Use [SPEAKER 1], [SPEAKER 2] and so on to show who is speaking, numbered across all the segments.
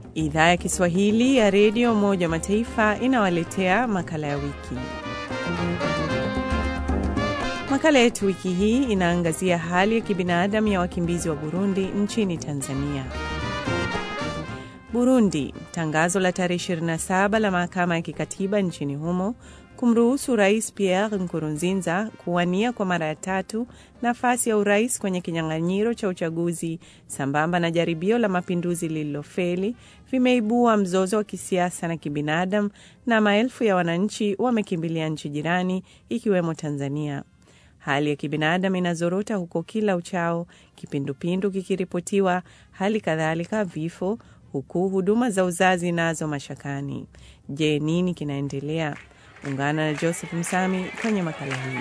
[SPEAKER 1] Idhaa ya Kiswahili ya Redio Umoja wa Mataifa inawaletea makala ya wiki. Makala yetu wiki hii inaangazia hali ya kibinadamu ya wakimbizi wa Burundi nchini Tanzania. Burundi, tangazo la tarehe 27 la mahakama ya kikatiba nchini humo kumruhusu Rais Pierre Nkurunziza kuwania kwa mara ya tatu nafasi ya urais kwenye kinyang'anyiro cha uchaguzi sambamba na jaribio la mapinduzi lililofeli vimeibua mzozo wa kisiasa na kibinadamu, na maelfu ya wananchi wamekimbilia nchi jirani ikiwemo Tanzania. Hali ya kibinadamu inazorota huko kila uchao, kipindupindu kikiripotiwa, hali kadhalika vifo, huku huduma za uzazi nazo mashakani. Je, nini kinaendelea? Ungana na Joseph Msami kwenye makala hii.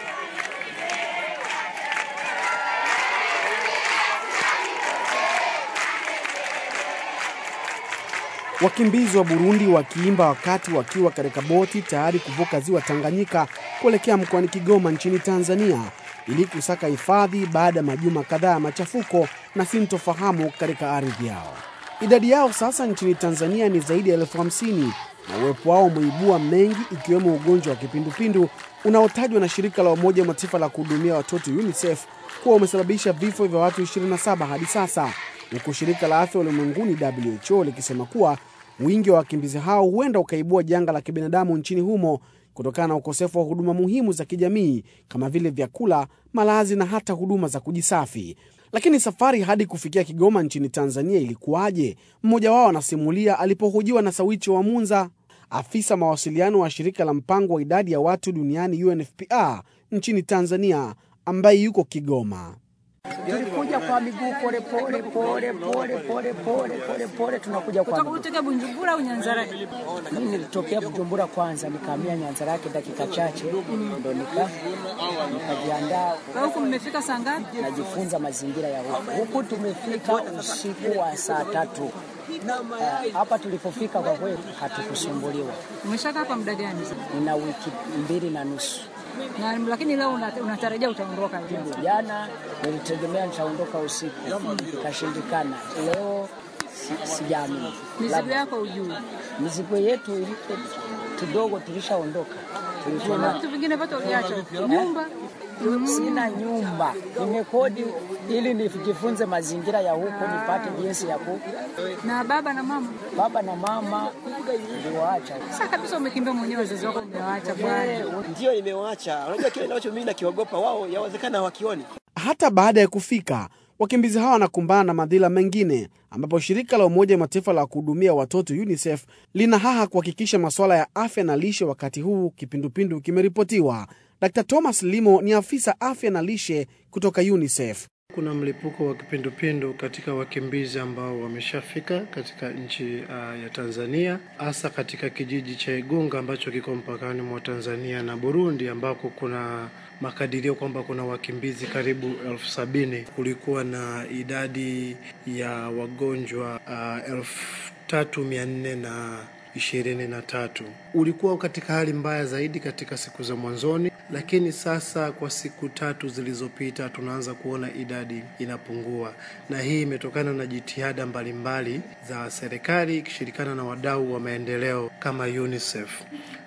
[SPEAKER 2] Wakimbizi wa Burundi wakiimba wakati wakiwa katika boti tayari kuvuka ziwa Tanganyika kuelekea mkoani Kigoma nchini Tanzania ili kusaka hifadhi baada ya majuma kadhaa ya machafuko na sintofahamu katika ardhi yao. Idadi yao sasa nchini Tanzania ni zaidi ya elfu hamsini na uwepo wao umeibua mengi ikiwemo ugonjwa wa kipindupindu unaotajwa na shirika la Umoja wa Mataifa la kuhudumia watoto UNICEF kuwa umesababisha vifo vya watu 27 hadi sasa, huku shirika la afya ulimwenguni WHO likisema kuwa wingi wa wakimbizi hao huenda ukaibua janga la kibinadamu nchini humo kutokana na ukosefu wa huduma muhimu za kijamii kama vile vyakula, malazi na hata huduma za kujisafi. Lakini safari hadi kufikia Kigoma nchini Tanzania ilikuwaje? Mmoja wao anasimulia alipohojiwa na Sawichi wa Munza, afisa mawasiliano wa shirika la mpango wa idadi ya watu duniani UNFPA nchini Tanzania, ambaye yuko Kigoma.
[SPEAKER 3] Tulikuja kwa miguu pole pole pole pole pole pole pole pole, tunakuja kwa miguu.
[SPEAKER 4] Kutoka Bujumbura au Nyanzarake?
[SPEAKER 3] Mimi nilitokea Bujumbura kwanza, nikahamia Nyanzarake dakika chache, ndo nika nikajiandaa
[SPEAKER 4] Kwa huku mmefika saa ngapi?
[SPEAKER 3] najifunza mazingira ya huku. Huku tumefika usiku wa saa tatu. Eh, Hapa tulipofika kwa kweli hatukusumbuliwa.
[SPEAKER 4] Umeshakaa kwa muda gani?
[SPEAKER 3] Nina wiki mbili na nusu.
[SPEAKER 4] Na lakini leo una- unatarajia utaondoka lini?
[SPEAKER 3] Jana nilitegemea nitaondoka usiku, ikashindikana. Leo si, sijaamini.
[SPEAKER 4] Mizigo
[SPEAKER 3] Labda-
[SPEAKER 4] yako ujui.
[SPEAKER 3] mizigo yetu ilipo kidogo tulishaondoka. Tulikuwa
[SPEAKER 4] Na
[SPEAKER 3] na
[SPEAKER 4] vitu vingine vyote uliacha huko. Nyumba
[SPEAKER 3] sina nyumba, nimekodi ili nijifunze mazingira ya huko, nipate jinsi ya ku.
[SPEAKER 4] na baba na mama.
[SPEAKER 3] Baba na mama niliwaacha.
[SPEAKER 4] Sasa kabisa umekimbia mwenyewe, wazazi wako umewaacha bwana.
[SPEAKER 5] Ndio nimewaacha. Unajua kile ambacho mimi nakiogopa wao, yawezekana hawakioni.
[SPEAKER 2] Hata baada ya kufika, wakimbizi hawa wanakumbana na madhila mengine, ambapo shirika la Umoja wa Mataifa la kuhudumia watoto UNICEF lina haha kuhakikisha masuala ya afya na lishe wakati huu kipindupindu kimeripotiwa. Dr Thomas Limo ni afisa afya na lishe kutoka UNICEF.
[SPEAKER 6] Kuna mlipuko wa kipindupindu katika wakimbizi ambao wameshafika katika nchi uh, ya Tanzania, hasa katika kijiji cha Igunga ambacho kiko mpakani mwa Tanzania na Burundi, ambako kuna makadirio kwamba kuna wakimbizi karibu elfu sabini. Kulikuwa na idadi ya wagonjwa uh, elfu tatu mia nne na ishirini na tatu. Ulikuwa katika hali mbaya zaidi katika siku za mwanzoni, lakini sasa kwa siku tatu zilizopita tunaanza kuona idadi inapungua, na hii imetokana na jitihada mbalimbali za serikali ikishirikiana na wadau wa maendeleo kama UNICEF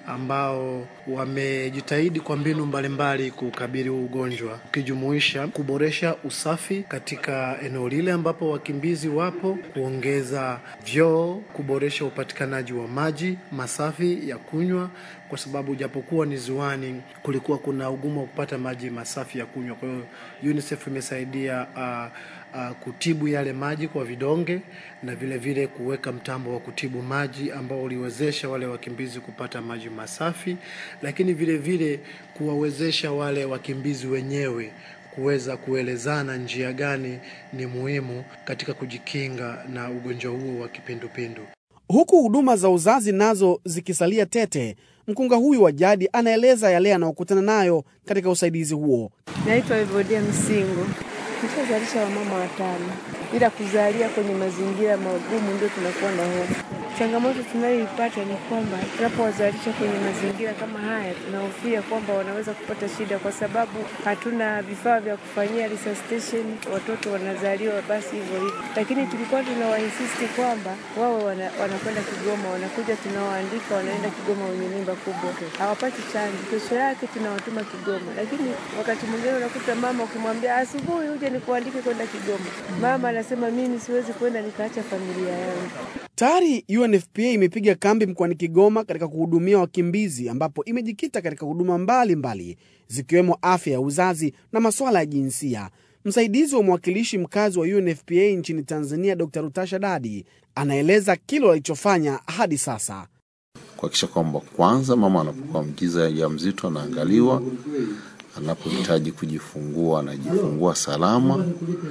[SPEAKER 6] ambao wamejitahidi kwa mbinu mbalimbali kukabili huu ugonjwa, ukijumuisha kuboresha usafi katika eneo lile ambapo wakimbizi wapo, kuongeza vyoo, kuboresha upatikanaji wa maji masafi ya kunywa, kwa sababu japokuwa ni ziwani, kulikuwa kuna ugumu wa kupata maji masafi ya kunywa. Kwa hiyo UNICEF imesaidia uh, uh, kutibu yale maji kwa vidonge na vile vile kuweka mtambo wa kutibu maji ambao uliwezesha wale wakimbizi kupata maji masafi, lakini vile vile kuwawezesha wale wakimbizi wenyewe kuweza kuelezana njia gani ni muhimu katika kujikinga na ugonjwa huo wa kipindupindu.
[SPEAKER 2] Huku huduma za uzazi nazo zikisalia tete, mkunga huyu wa jadi anaeleza yale anayokutana nayo katika usaidizi huo.
[SPEAKER 7] Naitwa Evodia Msingo. Nishazalisha wamama watano, ila kuzalia kwenye mazingira magumu ndio tunakuwa na hofu. Changamoto tunayoipata ni kwamba tunapowazalisha kwenye mazingira kama haya, tunahofia kwamba wanaweza kupata shida, kwa sababu hatuna vifaa vya kufanyia resuscitation. Watoto wanazaliwa basi hivyo hivyo, lakini tulikuwa tunawainsisti kwamba wawe wana, wanakwenda Kigoma, wanakuja tunawaandika, wanaenda Kigoma wenye mimba kubwa, hawapati chanjo, kesho yake tunawatuma Kigoma. Lakini wakati mwingine unakuta mama ukimwambia asubuhi uje nikuandike kwenda Kigoma, mama anasema mimi siwezi kwenda nikaacha familia yangu.
[SPEAKER 2] Tayari UNFPA imepiga kambi mkoani Kigoma katika kuhudumia wakimbizi ambapo imejikita katika huduma mbalimbali zikiwemo afya ya uzazi na masuala ya jinsia. Msaidizi wa mwakilishi mkazi wa UNFPA nchini Tanzania, Dr. Rutasha Dadi anaeleza kile walichofanya hadi sasa.
[SPEAKER 8] kuhakikisha kwamba kwanza mama anapokuwa mjiza mzito anaangaliwa, anapohitaji kujifungua anajifungua salama,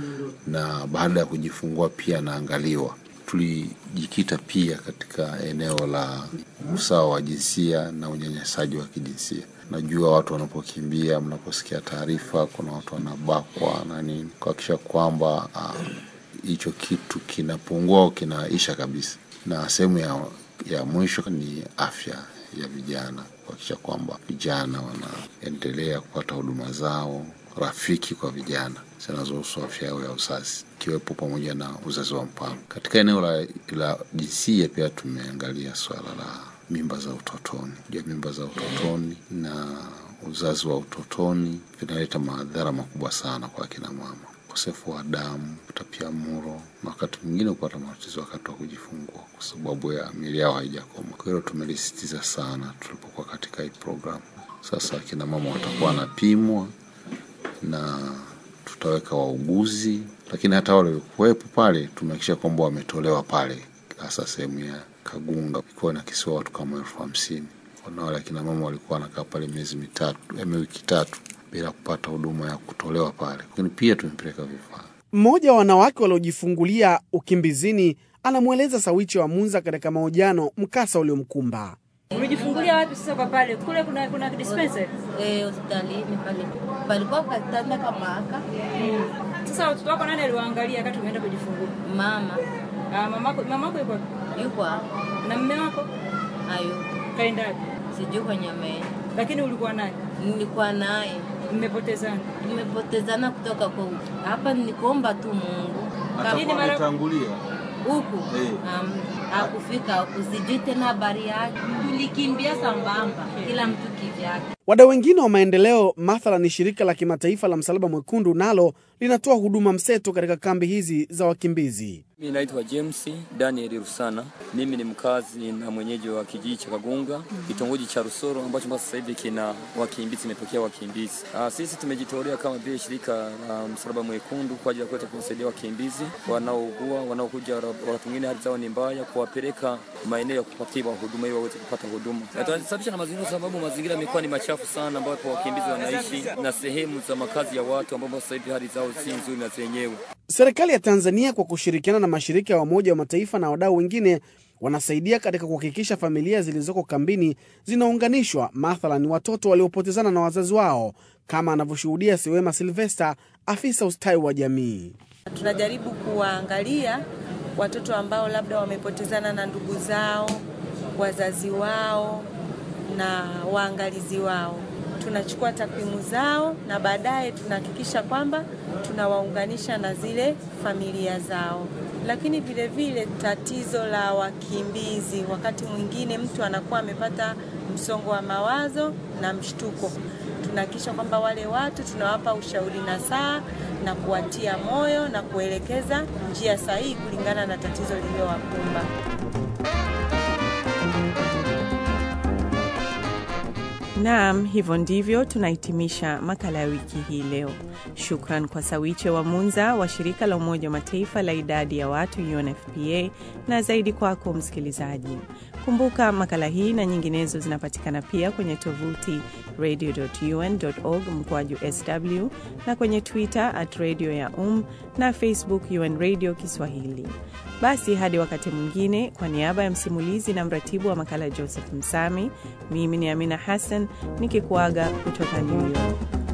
[SPEAKER 8] na baada ya kujifungua pia anaangaliwa. Tulijikita pia katika eneo la usawa wa jinsia na unyanyasaji wa kijinsia. Najua watu wanapokimbia, mnaposikia taarifa kuna watu wanabakwa na nini, kuhakikisha kwamba hicho uh, kitu kinapungua au kinaisha kabisa. Na sehemu ya, ya mwisho ni afya ya vijana, kuhakikisha kwamba vijana wanaendelea kupata huduma zao rafiki kwa vijana zinazohusu afya yao ya uzazi ikiwepo pamoja na uzazi wa mpango. Katika eneo la, la jinsia pia tumeangalia swala la mimba za utotoni. Ja, mimba za utotoni na uzazi wa utotoni vinaleta madhara makubwa sana kwa akina mama, ukosefu wa damu, utapiamlo na wakati mwingine kupata matatizo wakati wa kujifungua kwa sababu ya miili yao haijakoma. Kwa hiyo tumelisitiza sana tulipokuwa katika hii programu. Sasa akina mama watakuwa wanapimwa na tutaweka wauguzi, lakini hata wale waliokuwepo pale tumehakikisha kwamba wametolewa pale, hasa sehemu ya Kagunga ikiwa na kisiwa watu kama elfu hamsini na wale akina mama walikuwa wanakaa pale miezi mitatu eme wiki tatu bila kupata huduma ya kutolewa pale, lakini pia tumepeleka vifaa.
[SPEAKER 2] Mmoja wa wanawake waliojifungulia ukimbizini anamweleza Sawichi wa Munza katika mahojiano mkasa uliomkumba.
[SPEAKER 4] Umejifungulia wapi sasa kwa pale? Kule kuna kuna dispensary.
[SPEAKER 9] Eh, hospitalini pale. Palikuwa katanda kama haka.
[SPEAKER 4] Sasa watoto wako nani aliwaangalia wakati umeenda kujifungua?
[SPEAKER 9] Mama.
[SPEAKER 4] Ah, mamako mamako yuko
[SPEAKER 9] Yuko hapo.
[SPEAKER 4] na mume wako
[SPEAKER 9] Ayo.
[SPEAKER 4] kaendaje?
[SPEAKER 9] Sijui kwenye ameenda.
[SPEAKER 4] Lakini ulikuwa naye,
[SPEAKER 9] Nilikuwa naye.
[SPEAKER 4] mmepotezana.
[SPEAKER 9] Tumepotezana kutoka kwa huku. Hapa nikuomba tu Mungu.
[SPEAKER 4] Lakini mara
[SPEAKER 9] huku um, hakufika huku, sijui tena habari yake. Tulikimbia sambamba, kila mtu kivyake.
[SPEAKER 2] Wadau wengine wa maendeleo mathalan shirika la kimataifa la Msalaba Mwekundu nalo linatoa huduma mseto katika kambi hizi za wakimbizi.
[SPEAKER 10] Mimi naitwa James Daniel Rusana. Mimi ni mkazi na mwenyeji wa kijiji cha Kagunga, kitongoji cha Rusoro ambacho sasa hivi kina wakimbizi, imepokea wakimbizi. Ah, sisi tumejitolea kama vile shirika la Msalaba Mwekundu kwa ajili ya kuweza kuwasaidia wakimbizi wanaougua, wanaokuja wakati mwingine hali zao ni mbaya, kuwapeleka maeneo ya kupatiwa huduma ili waweze kupata huduma. Na tunasababisha na mazingira, sababu mazingira yamekuwa ni machafu sana, ambapo wakimbizi wanaishi na sehemu za makazi ya watu ambao sasa hivi hali zao si nzuri na zenyewe.
[SPEAKER 2] Serikali ya Tanzania kwa kushirikiana na mashirika ya Umoja wa Mataifa na wadau wengine wanasaidia katika kuhakikisha familia zilizoko kambini zinaunganishwa, mathalan watoto waliopotezana na wazazi wao, kama anavyoshuhudia Siwema Silvesta, afisa ustawi wa jamii.
[SPEAKER 11] Tunajaribu kuwaangalia watoto ambao labda wamepotezana na ndugu zao, wazazi wao na waangalizi wao. Tunachukua takwimu zao na baadaye tunahakikisha kwamba tunawaunganisha na zile familia zao. Lakini vile vile tatizo la wakimbizi, wakati mwingine mtu anakuwa amepata msongo wa mawazo na mshtuko. Tunahakikisha kwamba wale watu tunawapa ushauri nasaha na kuwatia moyo na kuelekeza njia sahihi kulingana na tatizo lililowakumba.
[SPEAKER 1] Naam, hivyo ndivyo tunahitimisha makala ya wiki hii leo. Shukran kwa Sawiche wa Munza wa shirika la Umoja wa Mataifa la idadi ya watu UNFPA, na zaidi kwako msikilizaji. Kumbuka makala hii na nyinginezo zinapatikana pia kwenye tovuti radio.un.org mkoaju sw na kwenye Twitter at radio ya um na Facebook UN Radio Kiswahili. Basi hadi wakati mwingine, kwa niaba ya msimulizi na mratibu wa makala Joseph Msami, mimi ni Amina Hassan nikikuaga kutoka New York.